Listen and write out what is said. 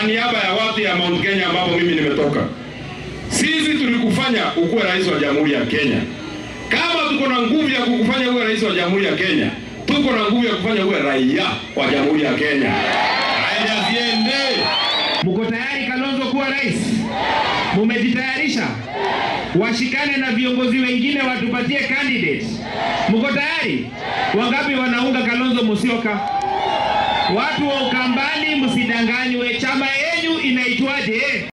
niaba ya watu ya Mount Kenya ambapo mimi nimetoka, sisi tulikufanya ukuwe rais wa Jamhuri ya Kenya. Kama tuko na nguvu ya kukufanya uwe rais wa Jamhuri ya Kenya, tuko na nguvu ya kufanya uwe raia wa Jamhuri ya Kenya. Haya, ziende. Mko tayari Kalonzo kuwa rais? Mumejitayarisha? Washikane na viongozi wengine watupatie candidate. Mko tayari? Wangapi wanaunga Kalonzo Musyoka? Watu wa Ukambani, msidanganywe. Chama yenyu inaitwaje?